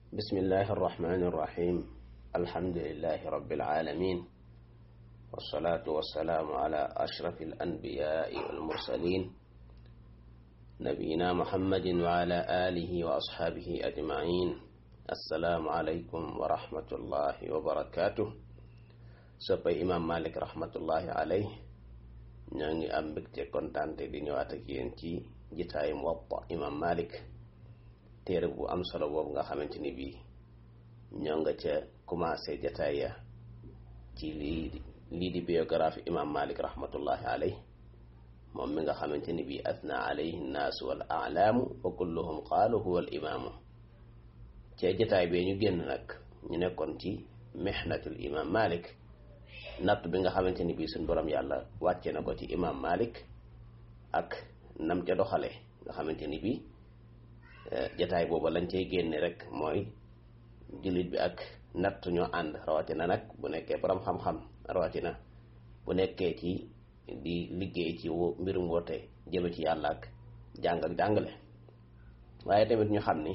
بسم الله الرحمن الرحيم الحمد لله رب العالمين والصلاة والسلام على أشرف الأنبياء والمرسلين نبينا محمد وعلى آله وأصحابه أجمعين السلام عليكم ورحمة الله وبركاته soppay imam malik rahmatullahi alayh ñoo ngi am mbégte kontante di ñëwaat ak yéen ci jitaayu Muwatta imam malik téere bu am solo boobu nga xamante ni bii ñoo nga ca commencé jataay ya ci lii lii di biographie imam malik rahmatullahi alayh moom mi nga xamante ni bii asna alayhi nnaasu wal alaamu wa kulluhum qaalu huwa al imaamu ca jataay bee ñu génn nag ñu nekkoon ci mihnatul imam malik natt bi nga xamante ni bii suñ borom yàlla wàcce na ko ci imam malik ak nam ca doxale nga xamante ni bii jataay booba lañ cay génne rek mooy jullit bi ak natt ñoo ànd rawatina nag bu nekkee borom xam-xam rawatina bu nekkee ci di liggéey ci mbirum woote jëme ci yàlla ak jàng ak jàngale waaye tamit ñu xam ni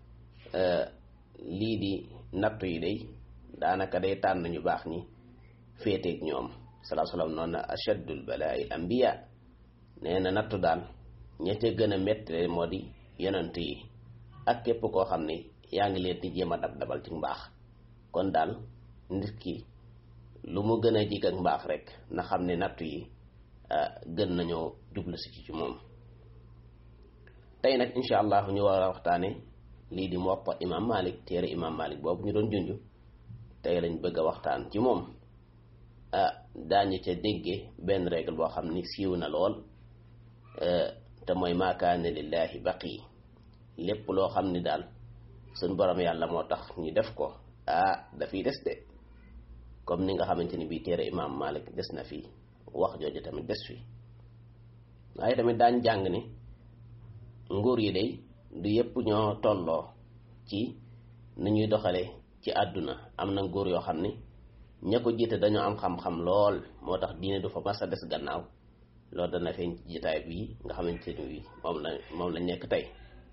lii di nattu yi day daanaka day tànn ñu baax ñi féeteeg ñoom salaa salaam noonu na achaddul balaa'i ambiya nee na nattu daal ña ca gën a métti moo di yonent yi ak képp koo xam ne yaa ngi leen di jéem a dab dabal ci mbaax kon daal nit ki lu mu gën a jig ak mbaax rek na xam ne nattu yi gën nañoo jublu si ci moom tey nag incha allah ñu war a waxtaane lii di Muwatta imam Malik téere imam Malik boobu ñu doon junj tey lañ bëgg a waxtaan ci moom daañu ca dégge benn règle boo xam ni siiw na lool te mooy maa kaana lillahi baqi lépp loo xam ni daal suñ borom yàlla moo tax ñu def ko ah dafiy des de comme ni nga xamante ni bii téere imam Malik des na fi wax jooju tamit des fi waaye tamit daañ jàng ni nguur yi day du yépp ñoo tolloo ci ni ñuy doxale ci àdduna am na nguur yoo xam ni ña ko jiite dañoo am xam-xam lool moo tax diine du fa mas a des gannaaw loolu dana feeñ ci jitaay bii nga xamante ni bii moom la moom la nekk tey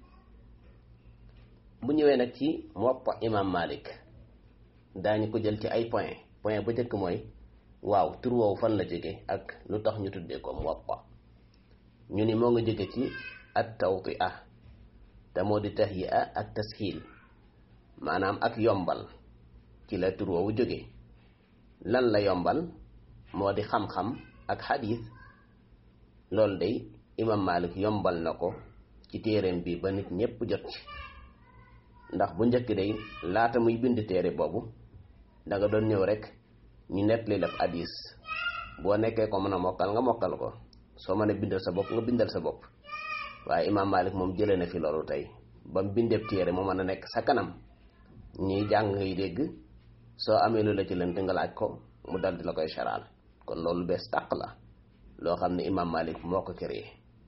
bu ñëwee nag ci Muwatta imam Malik daañu ko jël ci ay point point bu njëkk mooy waaw tur woowu fan la jóge ak lu tax ñu tuddee ko Muwatta ñu ni moo nga jóge ci at tawtia te moo di tahyi'a ak tashiil maanaam ak yombal ci la tur woowu jóge lan la yombal moo di xam-xam ak xadiis loolu day imam Malik yombal na ko ci téereem bi ba nit ñépp jot ci ndax bu njëkk day laata muy bind téere boobu danga doon ñëw rek ñu nettali la hadiis boo nekkee ko mën a mokkal nga mokkal ko soo mën a bindal sa bopp nga bindal sa bopp waaye imam Malik moom jëlee na fi loolu tey ba mu bindeeb téere mu mën a nekk sa kanam ñuy jàng ngay dégg soo amee lu la ci lënt nga laaj ko mu dal di la koy saraal kon loolu bees tàq la loo xam ne imam Malik moo ko créé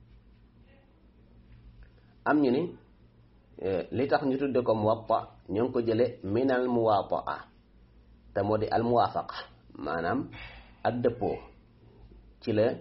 am ñu ni li tax ñu tudde ko Muwatta ñoo ngi ko jële minal muwaataa te moo di al muwaafaqa maanaam ak dëppoo ci la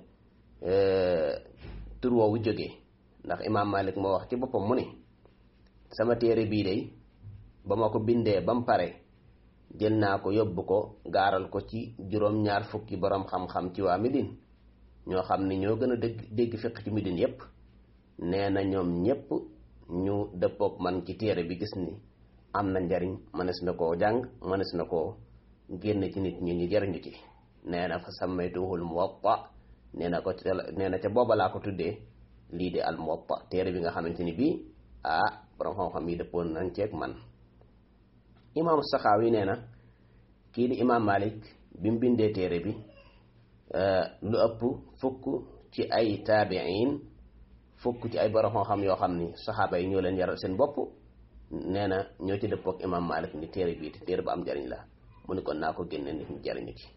tur woowu jógee ndax imam Malik moo wax ci boppam mu ni sama téere bii day ba ma ko bindee ba mu pare jël naa ko yóbbu ko gaaral ko ci juróom-ñaar fukki borom xam-xam ci waa Médine ñoo xam ni ñoo gën a dégg dégg fiq ci Médine yépp nee na ñoom ñépp ñu dëppook man ci téere bi gis ni am na njariñ mënees na koo jàng mënees na koo génn ci nit ñi ñu jariñu ci nee na fa sammaytuhul Muwatta nee na ko nee na ca booba laa ko tuddee lii di al Muwatta téere bi nga xamante ni bii ah borom xam-xam yi dëppoon nañ ceeg man imaamu Saxaawi nee na kii di imaam Malik bi mu bindee téere bi lu ëpp fukk ci ay taabiin fukk ci ay borom xam-xam yoo xam ni saxaaba yi ñoo leen yaral seen bopp nee na ñoo ci dëppook imaam Malik ni téere bii téere bu am jariñ la mu ni kon naa ko génne nit ñi jariñu ci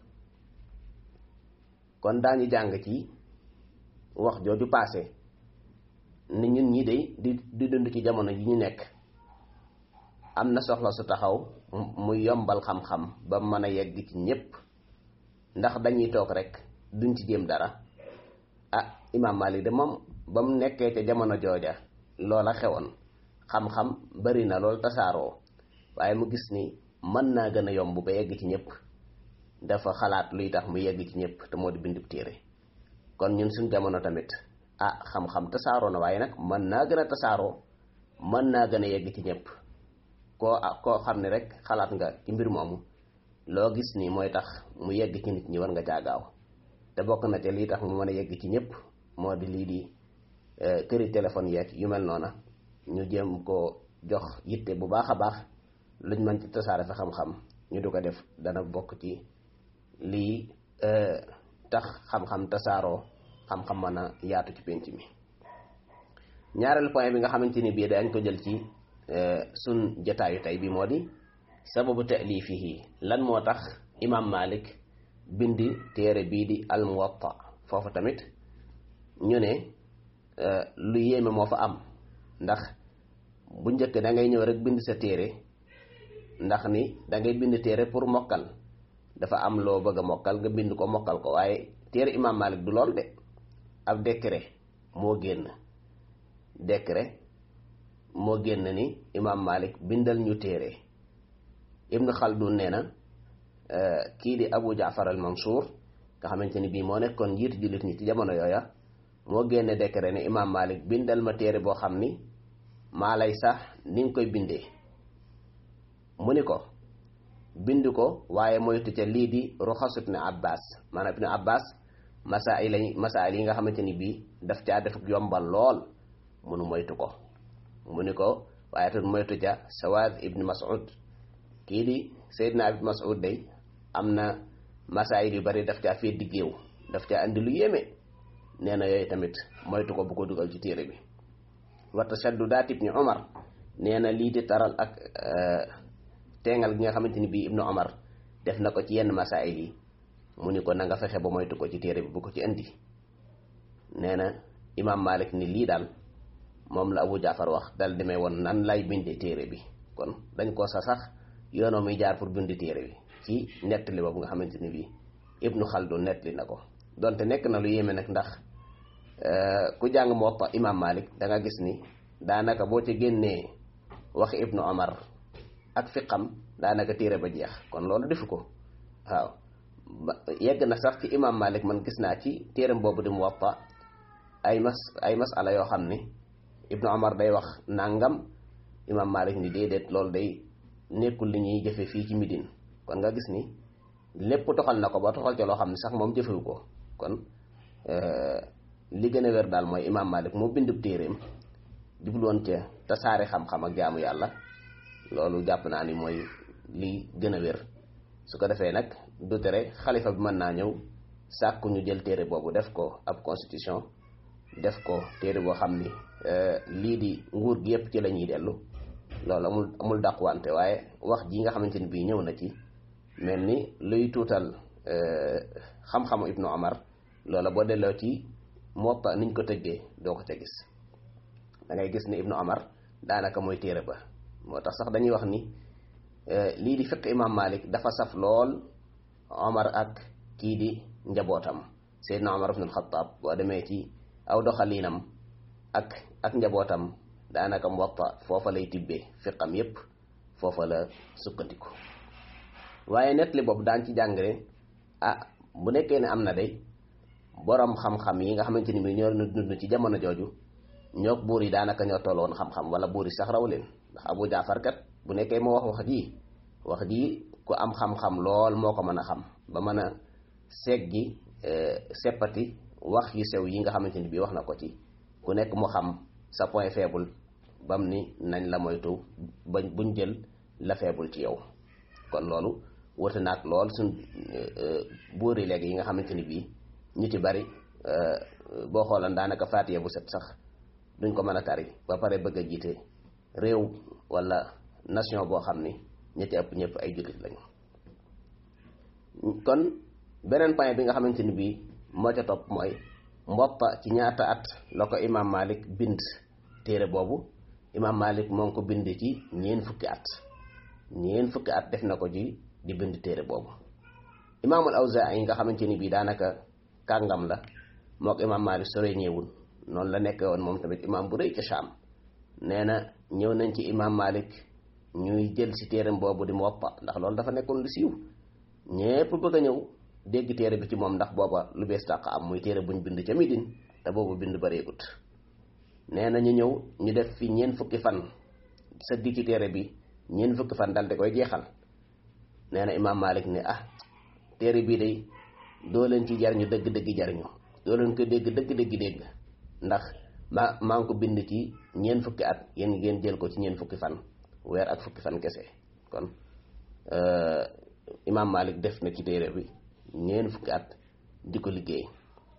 kon daañu jàng ci wax jooju paase ni ñun ñi de di di dund ci jamono ji ñu nekk am na soxla su taxaw mu yombal xam-xam ba mën a yegg ci ñépp ndax dañuy toog rek duñ ci jéem dara ah imaam Malik de moom ba mu nekkee ca jamono jooja loola xewoon xam-xam bari na lool tasaaroo waaye mu gis ni mën naa gën a yomb ba yegg ci ñëpp dafa xalaat luy tax mu yegg ci ñëpp te moo di bindub téere kon ñun suñ jamono tamit ah xam-xam tasaaroo na waaye nag mën naa gën a tasaaroo mën naa gën a yegg ci ñëpp koo koo xam ne rek xalaat nga ci mbir moomu loo gis ni mooy tax mu yegg ci nit ñi war nga caagaaw te bokk na te lii tax mu mën a yegg ci ñëpp moo di lii di këri téléphone yeeg yu mel noona ñu jéem ko jox yitte bu baax a baax luñ mën ci tasaare fa xam-xam ñu du ko def dana bokk ci lii tax xam-xam tasaaroo xam-xam mën a yaatu ci pénc mi ñaareelu point bi nga xamante ni bii dañ ko jël ci sun jataayu tey bi moo di sababu taalifihi lan moo tax imam malik bindi téere bii di al muwatta foofu tamit ñu ne lu yéeme moo fa am ndax bu njëkk da ngay ñëw rek bind sa téere ndax ni da ngay bind téere pour mokkal dafa am loo bëgg a mokkal nga bind ko mokkal ko waaye téere imam malik du lool de ab décret moo génn décret moo génn ni imam malik bindal ñu téere ibnu xaldun nee na kii di abu jaafar al mansour nga xamante ni bii moo nekkoon njiitu jullit ñi ci jamono yooya moo génne décret ne imam malik bindal ma téere boo xam ni maa lay sax ni nga koy bindee mu ni ko bind ko waaye moytu ca lii di ruxasu ibnu abbas maanaam ibnu abbas masail yi masail yi nga xamante ni bii daf caa def yombal lool munu moytu ko mu ni ko waaye tamit moytu ca sawaad ibnu mas'ud kii di seydina ibnu mas'ud day am na masail yu bari daf caa fee diggéew daf caa andi lu yéeme nee na yooyu tamit moytu ko bu ko dugal ci téere bi wa tashaddudaat ibni omar nee na lii di taral ak teengal gi nga xamante ni bii ibnu omar def na ko ci yenn masail yi mu ni ko na nga fexe ba moytu ko ci téere bi bu ko ci indi nee na imam malik ni lii daal moom la abu jaafar wax dal demee woon nan lay binde téere bi kon dañ ko sa sax yoonoo muy jaar pour bind téere bi ci nettali boobu nga xamante ni bii ibnu xaldun nettali na ko donte nekk na lu yéeme nag ndax ku jàng Muwatta imam malik da nga gis ni daanaka boo ci génnee waxi ibnu omar ak fiqam daanaka téere ba jeex kon loolu defu ko waaw yegg na sax ci imam malik man gis naa ci téeram boobu di Muwatta ay mas ay masala yoo xam ni ibnu omar day wax nangam imam malik ni déedéet loolu day nekkul li ñuy jëfe fii ci midin kon nga gis ni lépp toxal na ko ba toxal ca loo xam ne sax moom jëfewu ko kon li gën a wér daal mooy imam malik moo bindub téeréem jubloon ca tasaare xam-xam ak jaamu yàlla loolu jàpp naa ni mooy li gën a wér su ko defee nag du tere xalifa bi mën naa ñëw sàkku ñu jël téere boobu def ko ab constitution def ko téere boo xam ni lii di nguur gi yépp ci la ñuy dellu loolu amul amul dàquwante waaye wax ji nga xamante ni bii ñëw na ci mel ni luy tuutal xam-xamu ibnu omar loola boo delloo ci Muwatta niñ ko tëggee doo ko ca gis da ngay gis ni ibnu omar daanaka mooy téere ba moo tax sax dañuy wax ni lii di fiq imam malik dafa saf lool omar ak kii di njabootam seydna omar ibn alxataab boo demee ci aw doxalinam ak ak njabootam daanaka Muwatta foofa lay tibbee fiqam yépp foofa la sukkandiku waaye nettali boobu daan ci jàngale ah bu nekkee ne am na day borom xam-xam yi nga xamante ni bi ñoo dund ci jamono jooju ñoo buur yi daanaka ñoo tolloon xam-xam wala buur yi sax raw leen ndax Abu Jaafar kat bu nekkee moo wax wax ji wax ji ku am xam-xam lool moo ko mën a xam ba mën a seggi seppati wax yu sew yi nga xamante ni bii wax na ko ci ku nekk mu xam sa point faible bam ni nañ la moytu bañ buñ jël la faible ci yow kon loolu wute naag lool suñ buur yi léegi yi nga xamante ni bii ñu ci bari boo xoolan daanaka faatiya bu set sax duñ ko mën a tari ba pare bëgg a jiite réew wala nation boo xam ni ñi ci ëpp ñëpp ay jullit lañu kon beneen point bi nga xamante ni bii moo ca topp mooy Muwatta ci ñaata at la ko imaam Malik bind téere boobu imaam Malik moo ngi ko bind ci ñeen fukki at ñeen fukki at def na ko ci di bind téere boobu imaamul Awzaa'i nga xamante ni bii daanaka kàngam la moo ko imaam Malik sore ñëwul noonu la nekk woon moom tamit imaam bu rëy ca Shaam nee na ñëw nañ ci imaam Malik ñuy jël si téeram boobu di Muwatta ndax loolu dafa nekkoon lu siiw ñépp bëgg a ñëw dégg téere bi ci moom ndax booba lu bees tàq am muy téere buñ bind ca Midine te boobu bind bareegut nee na ñu ñëw ñu def fi ñeent fukki fan sëgg ci téere bi ñeent fukki fan dal di koy jeexal nee na imaam Malik ne ah téere bii day doo leen ci jariñu dëgg-dëgg jariñu doo leen ko dégg dëgg-dëgg dégg ndax ma maa ngi ko bind ci ñeent fukki at yéen ngeen jël ko ci ñeent fukki fan weer ak fukki fan kese kon imaam Malik def na ci téere bi ñeent fukki at di ko liggéey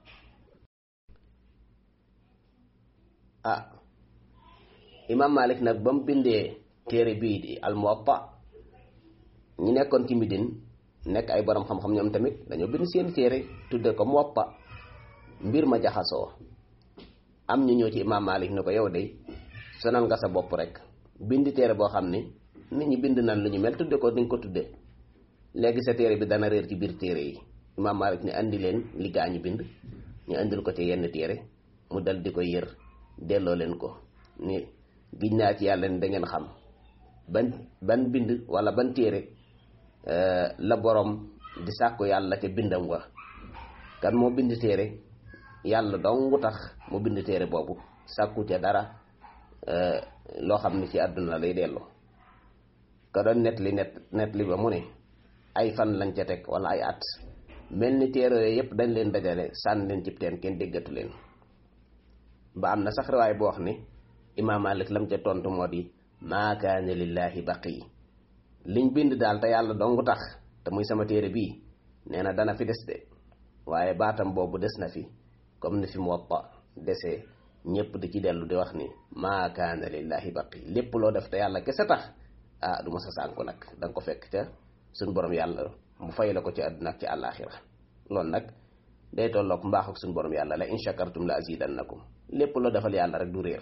ah imaam Malik nag ba mu bindee téere bii di al Muwatta ñi nekkoon ci Midine nekk ay borom xam-xam ñoom tamit dañoo bind seen téere tudde ko Muwatta mbir ma jaxasoo am ñu ñëw ci imaam Malik ne ko yow de sonal nga sa bopp rek bind téere boo xam ni nit ñi bind nan lu ñu mel tudde ko ni nga ko tudde léegi sa téere bi dana réer ci biir téere yi imaam Malik ne andi leen li gaa ñu bind ñu andil ko ci yenn téere mu dal di ko yër delloo leen ko ni giñ naa ci yàlla ni da ngeen xam ban ban bind wala ban téere la borom di sàkku yàlla ca bindam wa kan moo bind téere yàlla dong tax mu bind téere boobu sàkku ca dara loo xam ni ci àdduna lay delloo ka doon net li net net li ba mu ne ay fan lañ ca teg wala ay at mel ni téere yooyu yëpp dañ leen dajale sànni leen cib teen kenn déggatu leen ba am na sax riwaay boo wax ni imaam Malik lam ca tontu moo di maa kaana lillaahi baqi liñ bind daal te yàlla dong tax te muy sama téere bii nee na dana fi des de waaye baatam boobu des na fi comme ni fi Muwatta desee ñëpp di ci dellu di wax ni maa kaana lillaahi baqi lépp loo def te yàlla kese tax ah du ma sa sànku nag da nga ko fekk ca suñ borom yàlla mu fay la ko ci àdduna ak ci àllaaxira loolu nag day tolloog mbaax ak suñ borom yàlla la in shakartum la azidannakum lépp loo defal yàlla rek du réer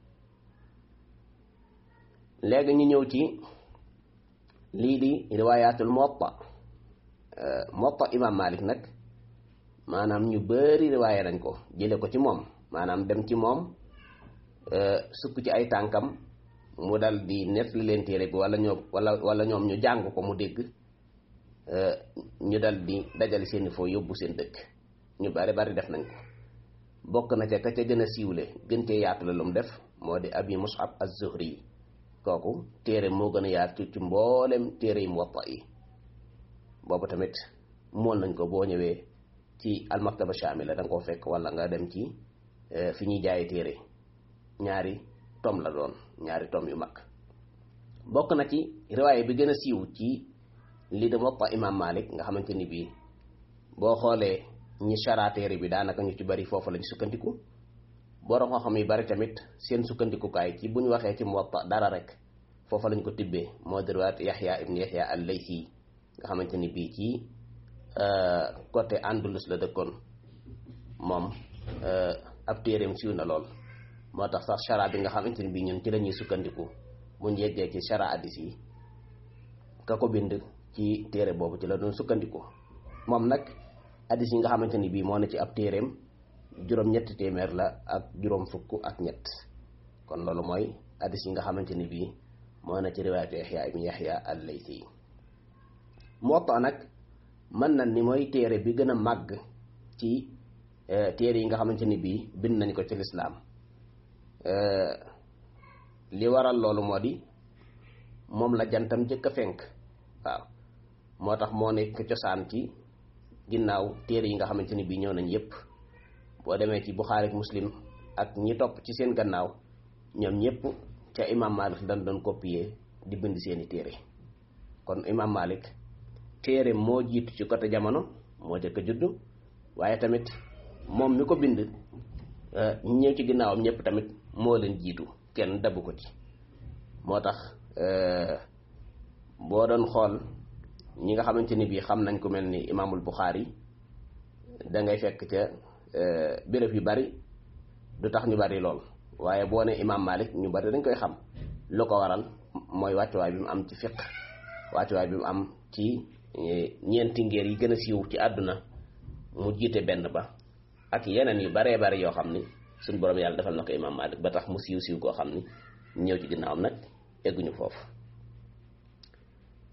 léegi ñu ñëw ci lii di riwaayatul Muwatta Muwatta imam Malik nag maanaam ñu bari riwaaya nañ ko jële ko ci moom maanaam dem ci moom sukk ci ay tànkam mu dal di net li leen téere bi wala ñoom wala wala ñoom ñu jàng ko mu dégg ñu dal di dajale seeni foo yóbbu seen dëkk ñu bari bari def nañ ko bokk na ca ka ca gën a siiwle gën cee yaatu la lu mu def moo di abi mus'ab az-zuhri kooku téere moo gën a yaatu ci mboolem téere yi muwatta yi boobu tamit mool nañ ko boo ñëwee ci almaktaba shamila da nga koo fekk wala nga dem ci fi ñuy jaaye téere ñaari tom la doon ñaari tom yu mag bokk na ci riwaaye bi gën a siiw ci li de muwatta imam malik nga xamante ni bii boo xoolee ñi chara téere bi daanaka ñu ci bari foofu lañ sukkandiku borom xam-xam yi bari tamit seen sukkandikukaay ci bu ñu waxee ci muwatta dara rek foofa lañ ko tibbee moo di riwaayat yaxya ibn yaxya al-laythi nga xamante ni bii ci côté andalus la dëkkoon moom ab téereem siiw na lool moo tax sax chara bi nga xamante ni bii ñun ci la ñuy sukkandiku buñ yeggee ci chara hadis yi ka ko bind ci téere boobu ci la doon sukkandiku moom nag hadis yi nga xamante ni bii moo na ci ab téereem juróom ñetti téeméer la ak juróom fukk ak ñett kon loolu mooy hadis yi nga xamante ni bii moo na ci riwaayatu yaxya ibn yaxya al-laythi Muwatta nag mën na ni mooy téere bi gën a màgg ci téere yi nga xamante ni bii bind nañ ko ci lislaam li waral loolu moo di moom la jantam jëkk a fenk waaw moo tax moo nekk cosaan ci ginnaaw téere yi nga xamante ni bii ñëw nañ yépp boo demee ci Buxaari ak Muslim ak ñi topp ci seen gannaaw ñoom ñépp ca imam Malik dañ doon copier di bind seeni téere kon imam Malik téere moo jiitu ci côté jamono moo jëkk a juddu waaye tamit moom mi ko bind ñi ñëw ci ginnaawam ñépp tamit moo leen jiitu kenn dabu ko ci moo tax boo doon xool ñi nga xamante ni bii xam nañ ko mel ni imaamul Buxaari da ngay fekk ca béréb yu bari du tax ñu bari lool waaye boo ne imaam Malik ñu bari dañ koy xam lu ko waral mooy wàccuwaay bi mu am ci fiq wàccuwaay bi mu am ci ñeenti ngéer yi gën a siiw ci àdduna mu jiite benn ba ak yeneen yu baree bari yoo xam ni suñ borom yàlla defal na ko imaam Malik ba tax mu siiw siiw koo xam ni ñëw ci ginnaawam nag egguñu foofu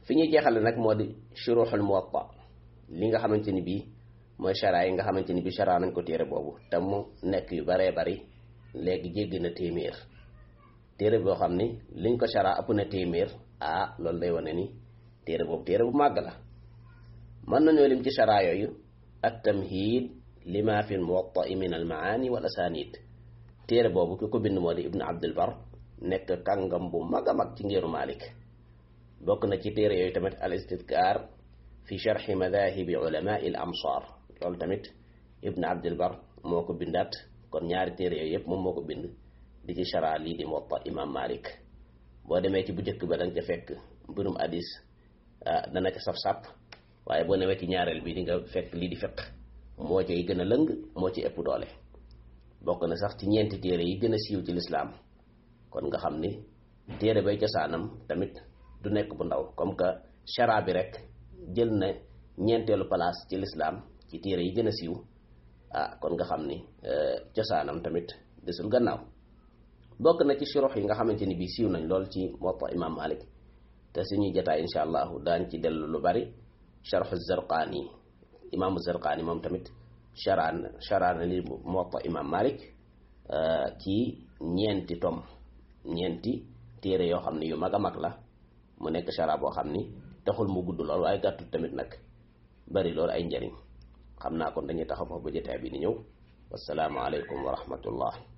fi ñuy jeexale nag moo di shuruxul muwatta li nga xamante ni bii mooy chara yi nga xamante ni bii chara nañ ko téere boobu te mu nekk yu baree bari léegi jéggi na téeméer téere boo xam ni liñ ko chara ëpp na téeméer ah loolu day wane ni téere boobu téere bu màgg la mën nañoo lim ci chara yooyu at tamhid lima fi muwatta min al maani wal asanid téere boobu ki ko bind moo di ibnu abdul bar nekk kàngam bu mag a mag ci ngiru malik bokk na ci téere yooyu tamit al istidkar fi charxi madahibi ulamai al amsar loolu tamit ibnu abdul bar moo ko bindaat kon ñaari téere yooyu yëpp moom moo ko bind di ci chara lii di muwatta imam malik boo demee ci bu njëkk ba danga ca fekk mbirum hadis dana ca saf-sàpp waaye boo newee ci ñaareel bi di nga fekk lii di fiq moo cay gën a lëng moo ci ëpp doole bokk na sax ci ñeenti téere yi gën a siiw ci lislaam kon nga xam ni téere bay cosaanam tamit du nekk bu ndaw comme que chara bi rek jël na ñeenteelu place ci lislaam ci téere yi gën a siiw ah kon nga xam ni cosaanam tamit desul gannaaw bokk na ci shurux yi nga xamante ni bii siiw nañ lool ci Muwatta imam Malik te suñuy jotaay insha allahu daañ ci dellu lu bari sharxu Zarqaani imaamu Zarqaani moom tamit charaan charaan li Muwatta imam Malik ci ñeenti tom ñeenti téere yoo xam ne yu mag a mag la mu nekk chara boo xam ni taxul mu gudd lool waaye gàttul tamit nag bari loolu ay njariñ xam naa kon dañuy taxaw foofu ba jotaay bi di ñëw wasalaamu aleykum wa rahmatullah